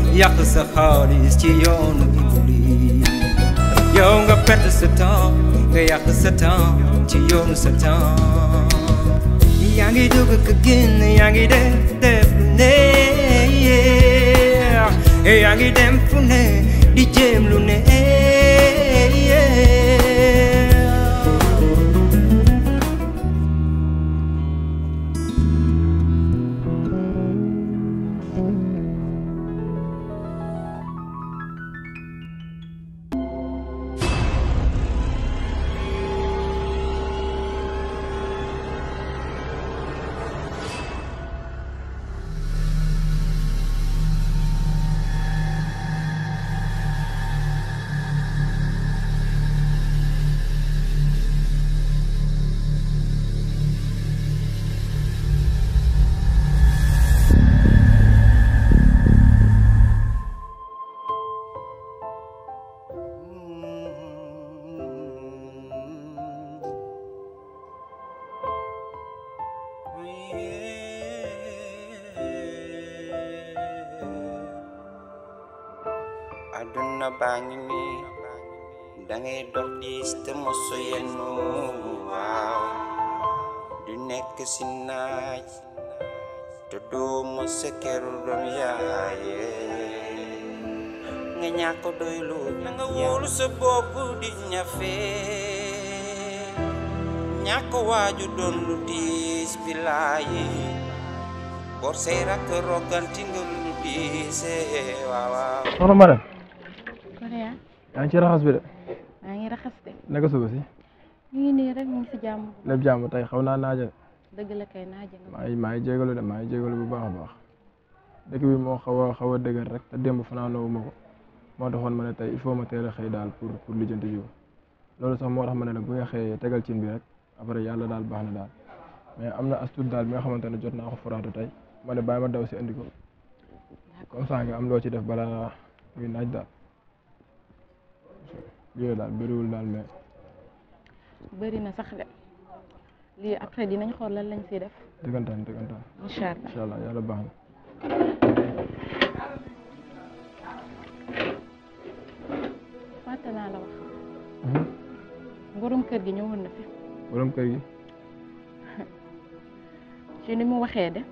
yàq sa xaalis ci yoonu iblis yow nga perte sa temps nga yàq sa temps ci yoonu sa temps yaa ngi dugg ka génn yaa ngi def def lu ne yaa ngi dem fu ne di jéem lu ne aduna baa ngi nii dangay dox diis te mosu yennu waaw du nekk si naaj te doo mos sa këru doom yaaye nga ñàkk doylu na nga wóolu sa bopp di ñafe ñàkk waaju doon lu diis bilaayi bor say rakk roganti nga lu diise waaw waaw soxna Marème Korea yaa ngi ci raxas bi de maa ngi raxas de naka suba si ñu ngi nii rek ñu ngi si jàmm lépp jàmm tey xaw naa naaja de dëgg la kay naaje nga maa ngi maa ngi jégalu de maa ngi jégalu bu baax a baax dëkk bi moo xaw a xaw a dëgër rek te démb fanaanoo ma ko moo taxoon ma ne tey il faut ma teel a xëy daal pour pour lijjanti jiw loolu sax moo tax ma ne la bu nga xëyee tegal cin bi rek après yàlla daal baax na daal mais am na astuut daal bi nga xamante ne jot naa ko foraatu tey ma ne bàyyi ma daw si andi ko comme ça nga am loo ci def balaa muy naaj daal yooyu daal bëriwul daal mais bëri na sax de lii après dinañ xool lan lañ siy def dëggantaan dëggantaan incha allah incha allah yàlla baax na fàtte naa la wax borom kër gi ñëwoon na fi borom kër gi ci ni mu waxee de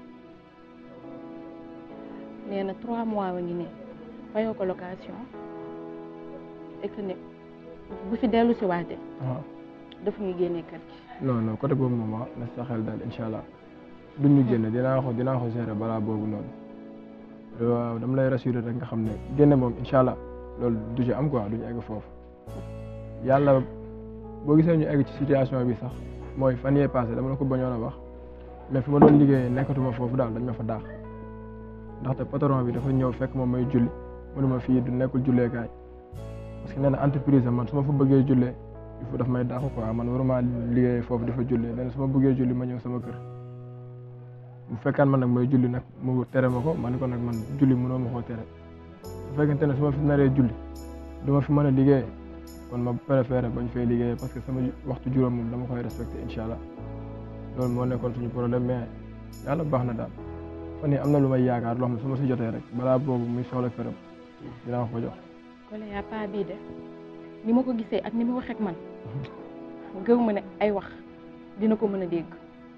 nee na trois mois wa ngi nii fayoo ko location et que ne bu fi dellu si waatee waaw daf ñuy génnee kër gi non non côté boobu moom wax na sa xel daal incha allah duñ ñu génne dinaa ko dinaa ko gérer balaa boobu noonu waaw dama lay rassurer rek nga xam ne génne moom incha allah loolu du ci am quoi duñu egg foofu yàlla boo gisee ñu egg ci situation bi sax mooy fan yee passé dama la ko bañoon a wax mais fi ma doon liggéeyee nekkatuma foofu daal dañ ma fa daax ndaxte patron bi dafa ñëw fekk moom may julli mënuma fii du nekkul julleekaay parce que nee na entreprise am man su ma fa bëggee jullee il faut daf may daax quoi man waruma liggéeyee foofu dafa jullee nee na su ma bëggee julli ma ñëw sama kër bu fekkaan man nag may julli nag mu tere ma ko ma ne ko nag man julli mënoo ma koo tere bu fekkente ne su ma fi naree julli du ma fi mën a liggéey kon ma préféré bañ fay liggéey parce que sama waxtu juróom moom dama koy respecté incha allah loolu moo nekkoon suñu problème mais yàlla baax na daal fan yii am na lu may yaakaar loo xam ne su ma si jotee rek balaa boobu muy soxla këram dinaa ko jox. Kole yaa paa bii de ni ma ko gisee ak ni mu waxee ak man gëw ma ne ay wax dina ko mën a dégg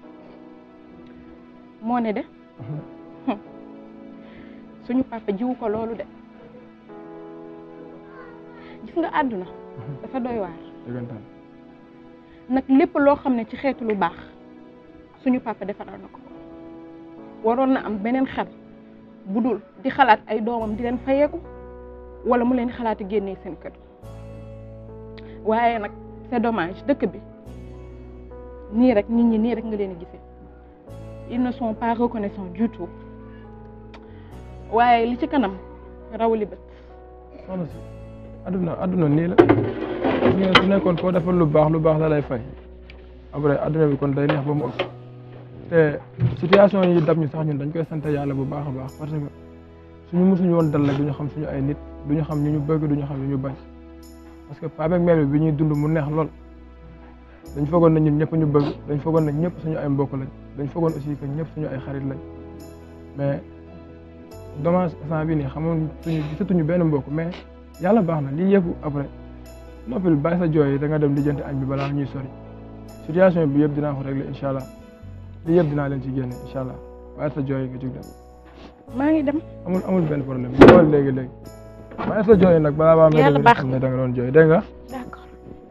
moo ne de suñu papa jiwu ko loolu de gis nga àdduna dafa doy waar dëggantaan nag lépp loo xam ne ci xeetu lu baax suñu papa defaral na ko waroon na am beneen xel bu dul di xalaat ay doomam di leen fayeeku wala mu leen xalaati génnee seen kër waaye nag c'est dommage dëkk bi nii rek nit ñi nii rek nga leen gisee ils ne sont pas reconnaissants du tout waaye li ci kanam rawali bët soxna si adduna adduna nii la gis nga su nekkoon koo defal lu baax lu baax la lay fay après adduna bi kon day neex ba mu ëpp te situation yi dab ñu sax ñun dañ koy sant yàlla bu baax a baax parce que suñu musuñu woon dal rek duñu xam suñu ay nit duñu xam ñu ñu bëgg duñu xam ñu ñu bañ parce que paa beeg mère bi bi ñuy dund mu neex lool dañ foogoon na ñun ñëpp ñu bëgg dañ foogoon na ñëpp suñu ay mbokk lañ dañ foogoon aussi que ñëpp suñu ay xarit lañ mais dommage instant bi nii xamoon suñu gisatuñu benn mbokk mais yàlla baax na lii yëpp après noppil bàyyi sa jooy yi da nga dem lijjanti añ bi balaa ñuy sori situation bi yëpp dinaa ko régler incha allah lii yëpp dinaa leen ci génne incha allah bàyyi sa jooy yi nga jug dem maa ngi dem amul amul benn problème ñëwal léegi léegi bàyyi sa jooy yi nag balaa baa Yàlla mel baax xam ne da nga doon jooy dégg nga d'accord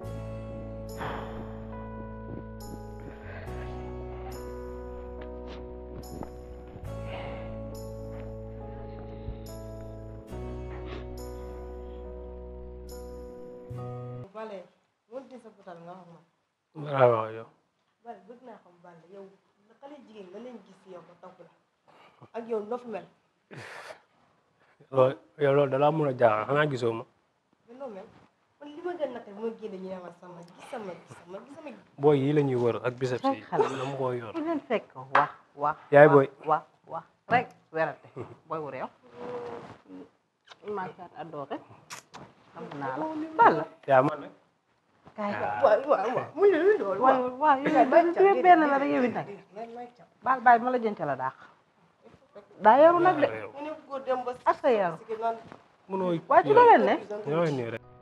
Bale moom di sa butal nga wax ma waaw waaw yow Bale bëgg naa xam Bale yow xale jigéen nga leen gis yow ba topp la ak yow noo fi mel loolu yow loolu dalaa mun a jaaxal xanaa gisoo ma ba noo mel man li ma gën naqari bu ma génne ñu ne ma sama gis sama gis sama gis sama booy yi la ñuy wër ak biceps yi xale. dama koo yor fu leen fekk wax wax Yaay wax, booy. wax wax rek werante booy wu réew maasaat adoore xam naa la balla yaa man nag kaay waaw waaw waaw mu ne lu loolu waaw waaw yow yow benn la rek yow it nag baal baal ma la jënc la daax daa yaru nag de réew ñu ne góor dem ba ak sa yaru si naan mënoo waa ci looleen ne ñoo nii rek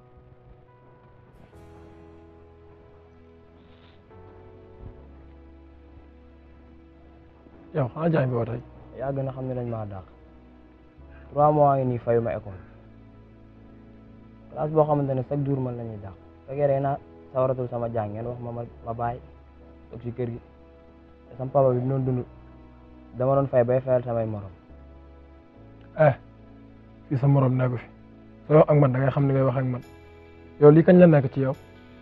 yow xanaa jaay nga woo tey yaa gën a xam ne dañ maa dàq trois mois ngi nii fayu ma école classe boo xamante ne chaque jour man la ñuy dàq fekkee day naa sawaratul sama jàng ngeen wax ma ma ma bàyyi toog si kër gi te sama papa bi doon dund dama doon fay bay fayal samay morom eh fii sa morom nekku fi soo wax ak man da ngay xam ni ngay wax ak man yow lii kañ la nekk ci yow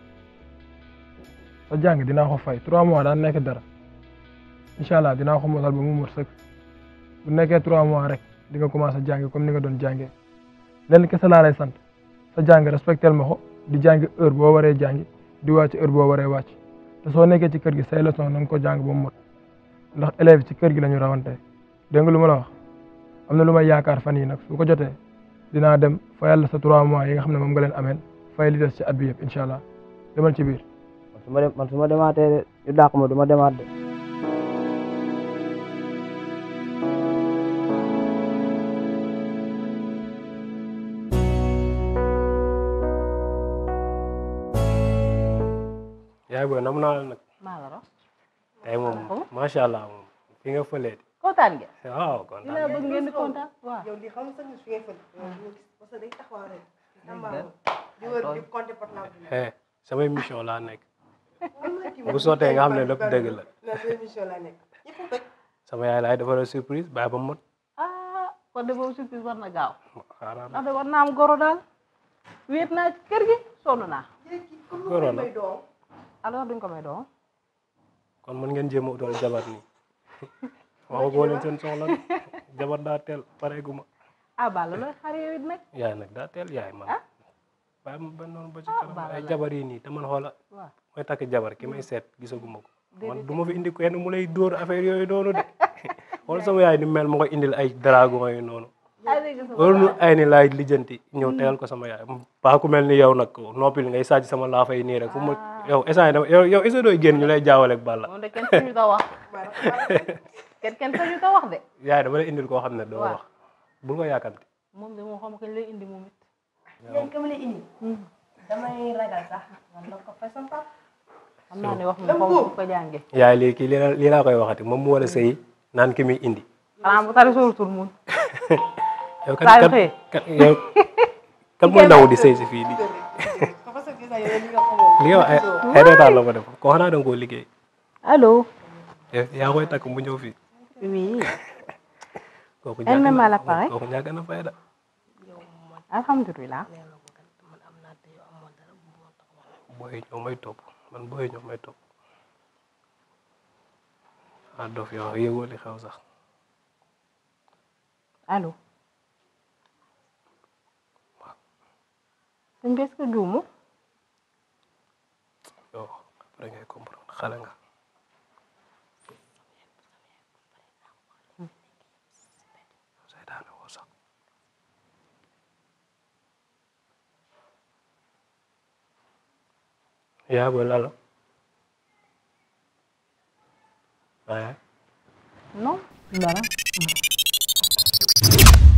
sa jàng dinaa ko fay trois mois daan nekk dara incha allah dinaa ko mosal ba mu mot sëkk bu nekkee trois mois rek di nga commencé jàng comme ni nga doon jàngee lenn kese laa lay sant sa jàng respectel ma ko di jàng heure boo waree jàngi di wàcc heure boo waree wàcc te soo nekkee ci kër gi say leçon na nga ko jàng ba mu mot ndax élèves ci kër gi la ñu rawante dégg nga lu ma la wax am na lu may yaakaar fan yi nag su ko jotee dinaa dem fayal la sa trois mois yi nga xam ne moom nga leen ameel fay li des ci at bi yëpp incha allah demal ci biir man su ma dem man su ma demaatee de ñu dàq ma du ma demaat de yaay booy nam naa la nag maa la rox tey moom macha allah moom fi nga fëlee kontaan ngeen waaw li kontaan la bëgg ngeen di kontaan waaw yow lii xam nga sax su ngeen fël parce que day taxaw rek tamba di wër di compter portable bi eh samay mission laa nekk bu sottee nga xam ne lépp dëgg la mais deux émission laa nekk ñëpp bëgg sama yaay laay defal surprise bàyyi ba mot ah kon de boobu surprise war na gaaw xaaral ndax de war naa am goro daal wéet naa ci kër gi sonn naa léegi comme Goro lu la. may doom alors duñ ko may doom kon mën ngeen jéem a utal jabar nii waxagoo leen seen soxla de jabar daa teel pareegu ma ah Balla looy xaar yow it nag yaay nag daa teel yaay man bàyyi ma ba noonu ba ci Ah, kanam baax ay na. jabar yi nii te man xoola waaw mooy takk jabar ki may seet gisaguma ko man Déedéet. du ma fi indi kenn mu lay dóor affaire yooyu noonu de wala sama yaay ni mel ma koy indil ay dragon yi noonu ay dégg sama loolu nu ay ni laay lijjanti ñëw tegal ko sama yaay paa ku mel ni yow nag noppil ngay sàcc sama laafa yi nii rek fu ma yow instant dama yow yow est dooy génn ñu lay jaawale ak Balla moom de kenn sañu ta wax kenn kenn sañu ta wax de yaay dama lay indil koo xam ne doo Waaw. wax bul ko yàkkamti moom de moo xam kañ lay indi moom it yéen ka ma lay indi damay ragal sax man la ko fay sama papa xam naa ne wax mu xaw ma ko jànge yaay lii kii lii la lii laa koy waxati moom mu war a sëy naan ki muy indi xanaa bu tari sóorutul mun yow kan Saa yu kan xëyee. kan yow kan mooy ndaw di sëy si fii nii parce que gis naa yow li nga xamoo li nga wax ay ay reetaan la ko def ko xanaa da nga koo liggéey allo yow yaa koy takk mu ñëw fii oui kooku Elle ñàkk même na à l'appareil. kooku ñàkk na fayda alhamdulilah booy ñoo may topp man booy ñoo may topp ah dof yow yëgoo li xew sax allo sëñ bi est-ce que juumu yow après ngay comprendre xale nga seytaane woo sax yaa booy lala waaye non dara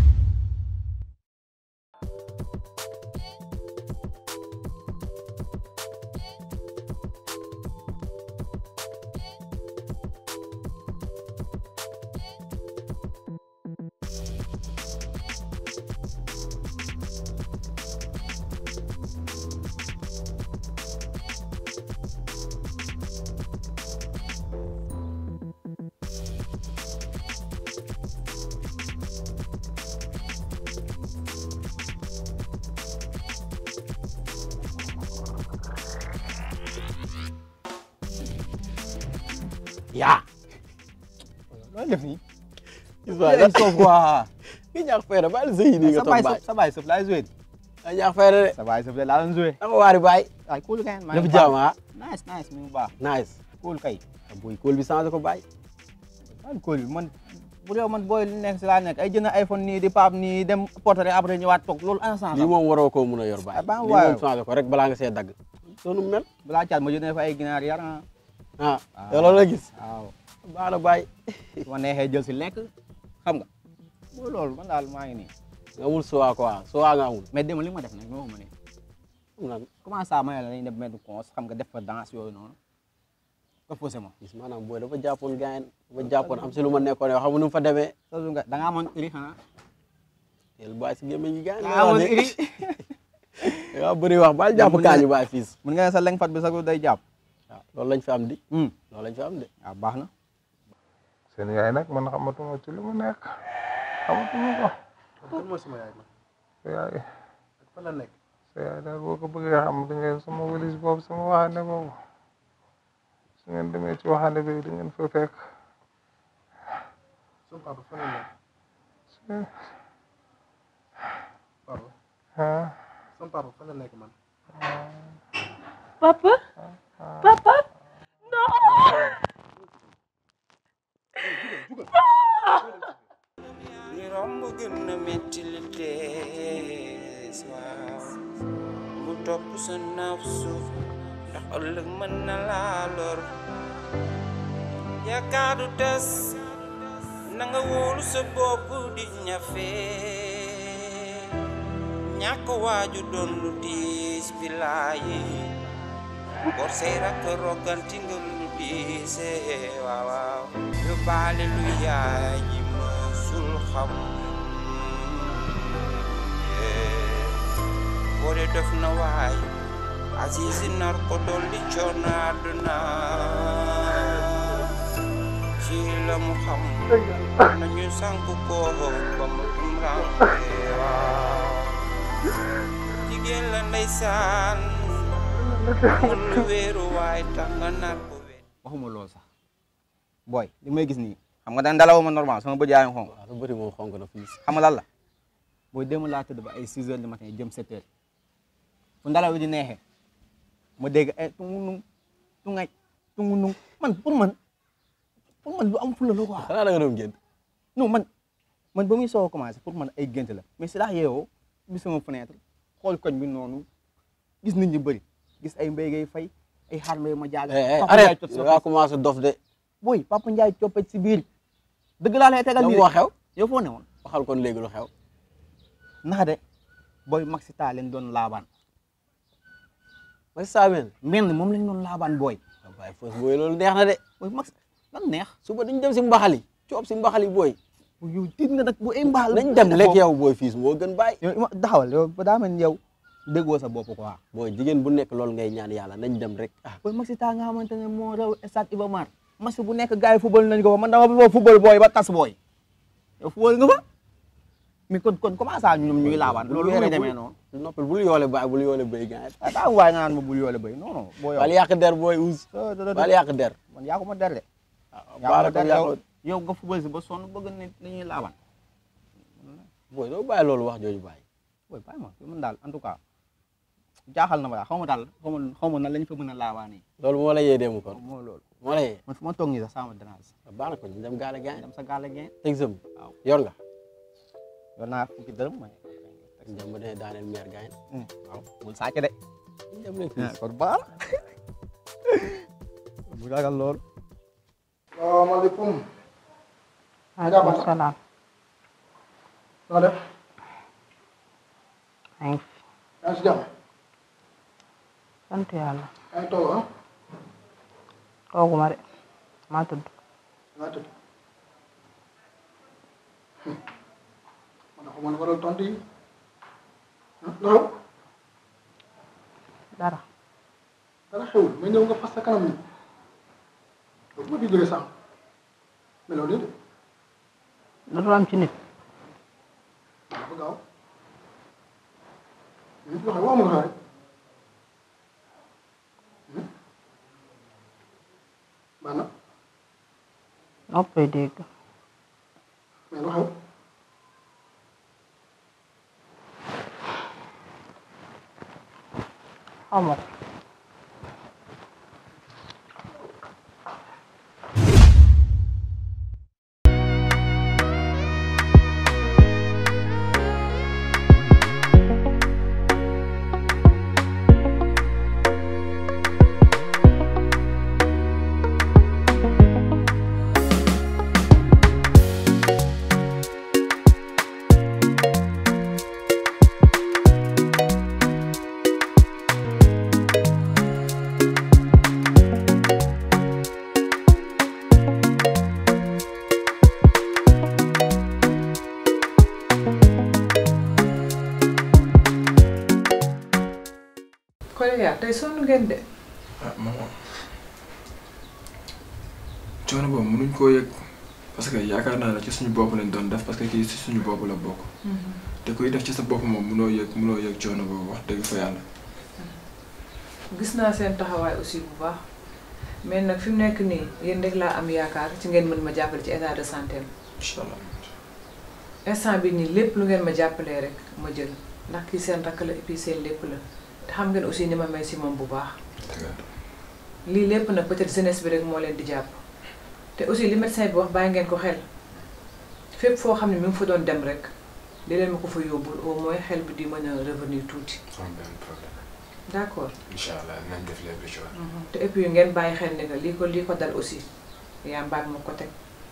yaa looy def nii. waaye dañ soof quoi. nga ñaax fayda bàyyi sëy nii nga sa toog baay baay sëf sa baay sëf laay joué. nga ñaax fayda de sa baay sëf de laa doon joué. danga waari baay ay cool kay. maa def ngi jaam baax. ah nice nice mi ngi baax. nice cool kay. booy kóol bi changé ko baay waaw cool bi man bu dee man booy li nekk si laa nekk ay jënd iPhone nii di paap nii dem portrait après ñëwaat toog loolu ensemble. lii moom waroo koo mun a yor baay Ah, baax lii waaw. moom changé ko rek balaa nga see dagg sonu mel balaa caat ma jëndee fa ay ginaar yar ah. ah yow loolu la gis waaw. baax na baay su ma neexee jël si lekk xam nga. mooy loolu man daal maa ngi nii. nga amul sowa quoi sowa nga amul mais démb li ma def nag ñoo ma ne. xam naa comment ça ma ne la dañuy def mettre cons xam nga def fa danse yooyu noonu. nga posé ma. gis maanaam booy dafa jàppoon gaayen dafa jàppoon am si lu ma nekkoon yow xam nga nu mu fa demee sa nga da ngaa amoon iri xanaa. teel baay si gémmiñ gi gaayen da ngaa amoon iri. da ngaa bëri wax baal jàpp kaañu baay fiis mun nga ne sa leng fat bi sax day jàpp. waaw loolu lañ fi am di loolu lañ fi am de waaw baax na. seen yaay nag man xamatuma ci lu mu nekk xamatuma ko kan mooy sama yaay man sa yaay fan la nekk sa yaay daal boo ko bëggee xam di ngeen sama walis boobu sama waxande boobu su ngeen demee ci waxande bi di ngeen fa fekk sama papa fan la nekk su- papa ah sama papa fan la nekk man papa papa li romb gën na metti li dees waaw bu topp sa nafsu ndax ëllëg mën na laa lor yaakaar du tas na nga wóolu sa bopp di ñafe ñàkk waaju doon lu diis bilaayi bor say rakk rogganti nga lu diise waaw waaw lu baale lu yaay ji mësul xam boole def na waay Azizi nar ko dolli coono àdduna ci la mu xam nañu sànk ko ba mu tumranke waaw jigéen la ndeysaan mun lu wéeru waay tax nga nar ko wéet waxuma loolu sax. booy li may gis nii. xam nga daan dalaw ma normal sama bët yaa ngi xonk. waaw lu bëri moom xonk na fii xam nga lan la. booy démb laa tëdd ba ay 6 heures du matin jëm 7 heures. fu ndalaw di neexee. ma dégg ay tungu nung tungay tungu nung man pour man pour man lu am fula la quoi. xanaa da nga doon génn non man man ba muy soog a commencé pour man ay gént la mais si laa yeewoo bi sama fenêtre xool koñ bi noonu gis nit ñi bëri gis ay mbéy ngay fay ay xaar mbéy ma jaaga. Papa Ndiaye arrête cot da ngaa commencé dof de booy Papa Ndiaye coppet si biir dëgg laa lay tegal lan nii moo de xew yow foo ne woon waxal kon léegi lu xew naxa de booy Maxi taa leen doon laabaan ma saameen menn moom lañ doon laabaan booy waaw baay fos booy loolu neex na de booy Max lan neex suba dañ dem si mbaxali coob si mbaxali booy yow tiit nga nag bu ay mbaal nañ dem lekk yow booy fiis moo gën bàyyi yow ima daxawal yow ba daa mel ni yow déggoo sa bopp quoi booy jigéen bu nekk loolu ngay ñaan yàlla nañ dem rek ah booy Maxi taa nga xamante ne moo raw stade Iba Mar match bu nekk gars yi football nañ ko fa man dama fa football booy ba tas booy yow football nga fa mais kon kon comment ça ñoom ñuy laabaan loolu lu muy demee noonu noppal bul yoole baay bul yoole béy gars ah daa waay nga naan ma bul yoole béy non non boo yow bal yàq der booy uus bal yàq der man yaa ko ma der de yaa baara ko ma ko der yow yàq yow nga football si ba sonn bëgg ne dañuy laabaan booy doo bàyyi loolu wax jooju bàyyi booy bàyyi ma man daal en tout cas jaaxal na ma daal xaw ma daal xaw ma xaw ma nan lañ fa mën a laabaanee loolu moo la yee dem kon moo loolu moo la yee man fu ma toog nii sax sama dérange baax na ko ñu dem gaale gaañ dem sa gaale geen exemple waaw yor nga yor naa fukki dërëm ma ñu dem ba dee daaneel meer gaañ waaw bul sàcc de ñu dem rek fii kon baax bu ragal lool salaamaaleykum maaleykum salaam noo def maa ngi fi yaa ngi si jàmm sant yàlla yaa ngi toog ah tooguma de maa tudd yaa tëdd man dafa mën a waral tontu yi ah loolu dara dara xewul mais ñëw nga fas sa kanam ni loolu ma fi jógee sànq mais loolu nii de dootul am ci nit dafa gaaw li fi waxee waxuma nga rek. Hmm? baax na. noppay dégg mais lu xew xaw ma ko Kolya tey sonn ngeen de. ah maman coono boobu mënuñ koo yëg parce que yaakaar naa ne ci suñu bopp lañ doon def parce que kii ci suñu bopp la bokk. te kuy def ci sa bopp moom mënoo yëg mënoo yëg coono boobu wax dëgg fa yàlla. gis naa seen taxawaay aussi bu baax mais nag fi mu nekk nii yéen rek laa am yaakaar ci ngeen mën ma jàppale ci état de santé am. incha allah. instant bi nii lépp lu ngeen ma jàppalee rek ma jël ndax kii seen rakk la et puis seen lépp la te xam ngeen aussi ni ma may si moom bu baax. lii lépp nag peut-être jeunesse bi rek moo leen di jàpp te aussi li médecin bi wax bàyyi ngeen ko xel fépp foo xam ne mi ngi fa doon dem rek di leen ma ko fa yóbbul au moins xel bi di mën a revenir tuuti. am benn problème d'accord. incha allah nañ def lépp lu ci war. te et puis ngeen bàyyi xel ne que lii ko lii ko dal aussi yaa mbaat ma ko teg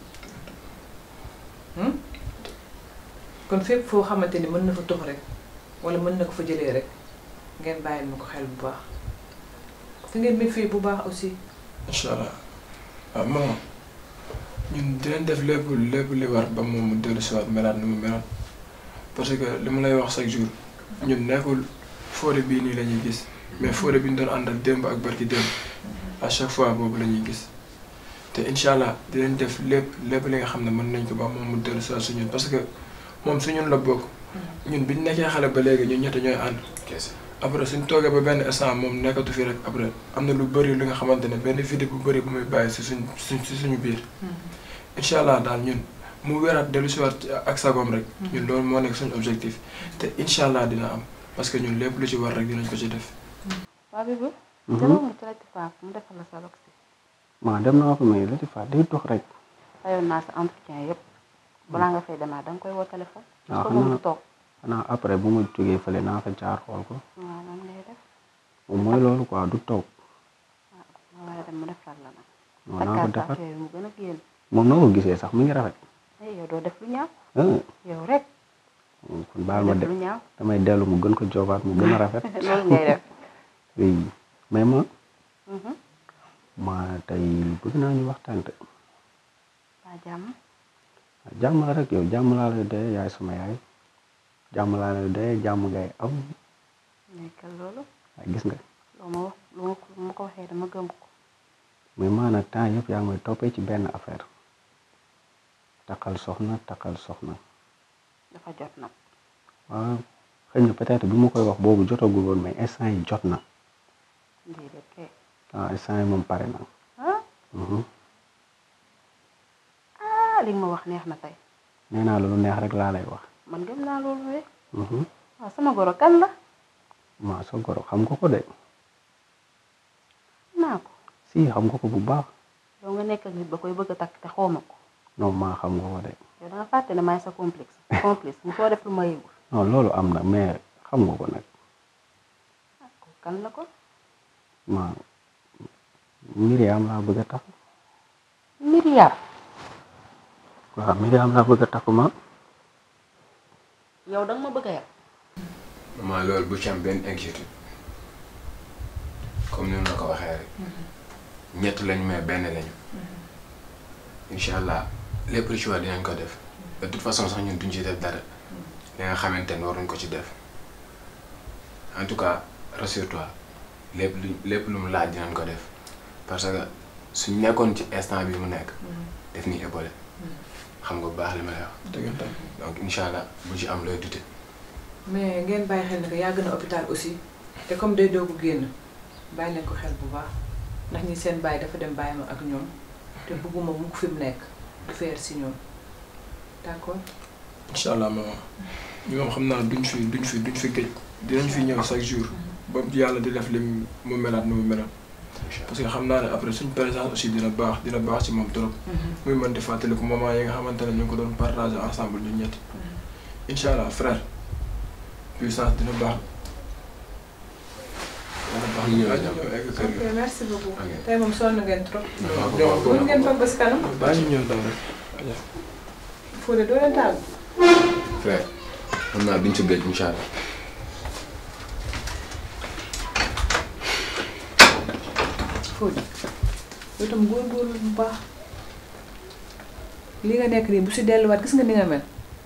kon fépp foo xamante ni mën na fa tux rek wala mën na ko fa jëlee rek ngeen bàyyil ma ko xel bu baax te ngeen mi fii bu baax aussi. incha allah ah maman ñun dinañ def lépp lépp li war ba moom mu dellu si waat melaat ni mu melaat parce que li ma lay wax chaque jour ñun nekkul Fodé bii nii la ñuy gis mais Fodé bi ñu doon àndal démb ak barki démb à chaque fois boobu la ñuy gis te incha allah dinañ def lépp lépp li nga xam ne mën nañ ko ba moom mu dellu si waat su ñun parce que moom su ñun la bokk ñun biñ nekkee xale ba léegi ñun ñett ñooy ànd. après suñ toogee ba benn instant moom nekkatu fi rek après am na lu bëri li nga xamante ne benn vidéo bu bëri bu muy bàyyi si suñ suñ si suñu biir. incha allah daal ñun mu wéraat dellu si waat ak sagoom rek. ñun loolu moo nekk suñu objectif. te incha allah dina am parce que ñun lépp lu ci war rek dinañ ko ci def. waa bi ba. demoo nga ci Latifah mu defal la sa loxo. maa dem naa fa mais Latifah day dox rek. fayoon naa sa entretien yëpp balaa nga fay demaat da nga koy woo téléphone. waaw parce que moom du toog. xanaa après bu ma jógee fële naa fa jaar xool ko. waaw noonu ngay def. moom mooy loolu quoi du toog. waaw waaye dem mu defal la nag. non naa ko defar yooyu mu gën a génn. moom noo ko gisee sax mi ngi rafet. eh yow doo def lu ñaaw. ah yow rek. kon baal ma de def lu ñaaw. damay dellu mu gën ko joobaat mu gën a rafet. loolu ngay def. oui mais ma Mhm. ma tey bëgg naa ñu waxtaan te waa jàmm. jàmm la rek yow jàmm laa lay dee yaay sama yaay jàmm laa lay dee jàmm ngay am nekkal loolu. waaye gis nga loo ma wax lu ma ko lu ma ko waxee dama gëm ko. mais maanaam temps yëpp yaa ngi may toppee ci benn affaire takkal soxna takkal soxna dafa jot nag. waaw xëy na peut-être bi ma koy wax boobu jotagul woon mais instant yi jot na déedéet kay. waaw instant yi moom pare na ah Mhm. ah li nga ma wax neex na tey. nee naa la lu neex rek laa lay wax man gëm naa loolu de. Mhm. waaw sama goro kan la. maa sa goro xam nga ko de naa ko. si xam nga ko bu baax yow nga nekk ak nit ba koy bëgg a takk te xaw ma ko. non maa xam nga ko de yow da nga fàtte ne maay sa complexe. complice mu soo def lu ma yëgul. non loolu am na mais xam nga ko nag kan la ko. ma Miriam laa bëgg a takk Myriam. waaw Miriam laa bëgg a takk ma yow da nga ma bëgg a yab. maman loolu bu ci am benn inquiétude comme ni ma la ko waxee rek ñett lañu mais benn lañu incha allah lépp lu ci war dinañ ko def de toute façon sax ñun duñ ci def dara li nga xamante ne waruñ ko ci def en tout cas rassure-toi lépp lu lépp lu mu laaj dinañ ko def parce que suñ nekkoon ci instant bi mu nekk def ni épaulé xam nga bu baax li ma lay wax dëggantaan donc incha allah bu ci am looy dute mais ngeen bàyyi xel ne que yàgg na hôpital aussi te comme day doogu génn bàyyi leen ko xel bu baax ndax ñi seen bàyyi dafa dem bàyyi ma ak ñoom te bëgguma mukk fi mu nekk faire si ñoom d'accord incha allah maman ñu moom xam naa duñ fi duñ fi duñ fi géej dinañ fi ñëw chaque jour ba yàlla di def lim mu melaat nu mu melaat parce que xam naa ne après suñ présence aussi dina baax dina baax ci moom trop muy mën di fàttaliku moment yi nga xamante ne ñu ngi ko doon partager ensemble ñun ñetti incha allah frère puissance dina baax dina baax ñu ñëw egg kër ok merci beaucoup tey moom sonn ngeen trop ñëw mën ngeen toog ba si kanam baa ñu ñëw daw rek Fodé doo leen tàggu frère xam naa duñ ci géej incha allah Fodé yow tam góorgóorlu bu baax li nga nekk nii bu si delluwaat gis nga ni nga mel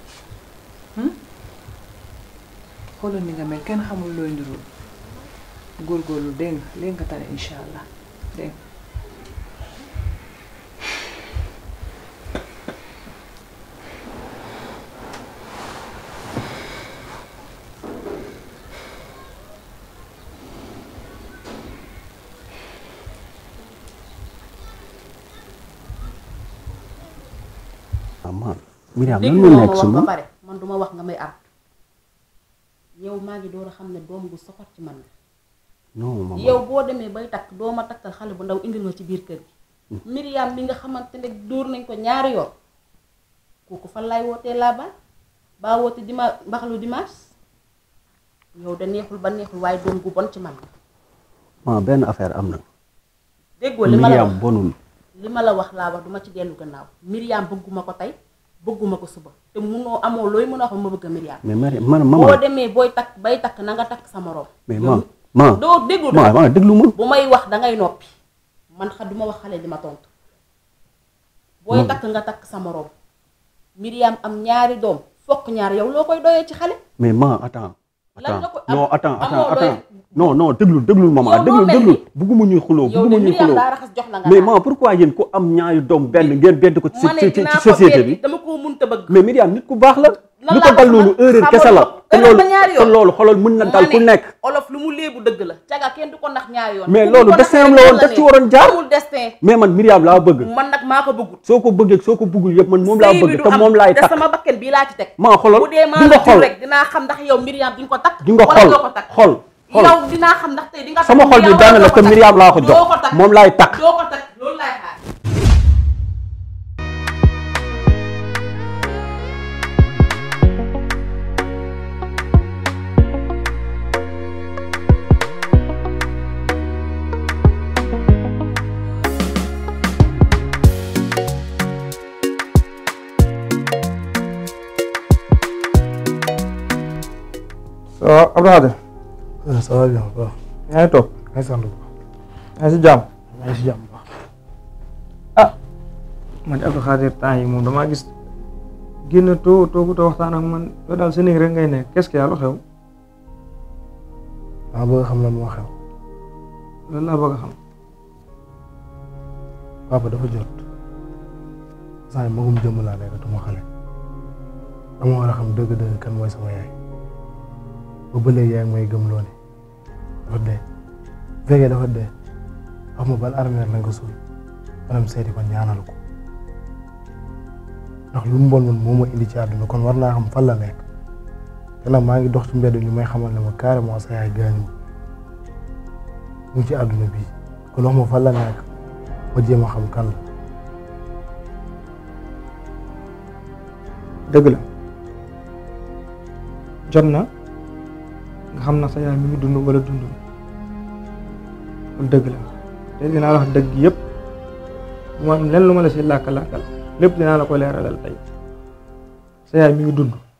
xoolal ni nga mel kenn xamul looy niroo góorgóorlu dégg nga léegi nga tane incha allah dégg nga ah man Myriam lan dégg moo nga nekk ma si wax ba moom pare man duma wax nga may ar yow maa ngi door a xam ne doom bu soxor ci man la non maman yow boo demee bay takk doo ma takkal xale bu ndaw indil ma ci biir kër gi Myriam mi nga xamante ne dóor nañ ko ñaari yoon kooku fan laay wootee laa ba baa woote dima mbaxalu dimanche yow da neexul ba neexul waaye doom gu bon ci man la ma benn affaire am na déggoo li ma la wax Myriam bonul li ma la wax laa wax duma ci dellu gannaaw Myriam bëgguma ko tey bëgguma ko suba te munoo amoo looy mën a wax ma bëgg a Myriam mais Myriam man boo maman demee booy takk bay takk na nga takk sa morom mais yow ma ma doo déglu ma ma déglu ma bu may wax dangay noppi man xa duma wax xale di ma tontu booy Non. takk nga takk sa morom Myriam am ñaari doom fokk ñaar yow loo koy doyee ci xale mais ma attends Lan nga attends ko- non am- attends amoo attends looy- attends non non déglu déglu maman Yow déglu loo mel déglu ni- bugguma ñuy xuloo yow de bugguma ñuy Myriam xuloo daa raxas jox la nga mais naan. ma pourquoi yéen ku am ñaari doom benn ngeen bedd ko ci ma ne ci ci dinaa ci ko société beddi bi dama koo munta bëgg mais Myriam nit ku baax la lan lu laa ko dal ko loolu xamal? erreur kese la te erreur loolu ba ñaari te yoon. loolu xoolal mën na dal ku ma ne nekk olof lu mu léebu dëgg la caga kenn du ko nax ñaari yoon mais ku loolu ko nax destin am la rek woon la daf ci ne. waroon jaar amul destin mais man Myriam laa bëgg man nag maa ko bëggut soo ko bëggee soo ko bëggul yëpp man moom laa sëy bi bëgg du te am moom laay te takk sama bakken bii laa ci teg maa xoolal bu dee maa di nga la jur xool rek dinaa xam ndax yow Myriam di nga ko takk di nga wala xool doo ko takk xool xool yow dinaa xam ndax tey di nga sama takk xol bi Myriam benn wala la doo te takk. Myriam laa ko jox doo ko takk moom laay takk doo ko takk loolu laay xaar ça va Abdou Khadir. ça va bien waaw. yaa ngi toog. maa ngi sant bu yaa ngi si jàmm. maa ngi si jàmm bu baax. ah man de Abdou Khadir temps yi moom damaa gis génn too toogu too waxtaan ak man yow daal sa néeg rek ngay nekk qu'est-ce que yàlla xew. maa bëgg xam lan moo xew. loolu laa bëgg a xam. papa dafa jot. saa yi magum jëmm laa nekkatuma xale. dama war a xam dëgg-dëgg kan mooy sama yaay. ba ba léegi yaa ngi may gëm loole dafa dee bu fekkee dafa dee wax ma ban armeer lañ ko suul maanaam seeti ko ñaanal ko ndax lu mu bon man moo ma indi ci àdduna kon war naa xam fan la nekk te nag maa ngi dox ci mbedd ñu may xamal ne ma carrément sa yaay gaañu mu ngi ci àdduna bii kon wax ma fan la nekk ma jéem a xam kan la. dëgg la jot na nga xam na sa yaay mi ngi dund wala dund loolu dëgg la te dinaa la wax dëgg yëpp bu ma am lenn lu ma la si làkk-làkkal lépp dinaa la ko leeralal tey sa yaay mi ngi dund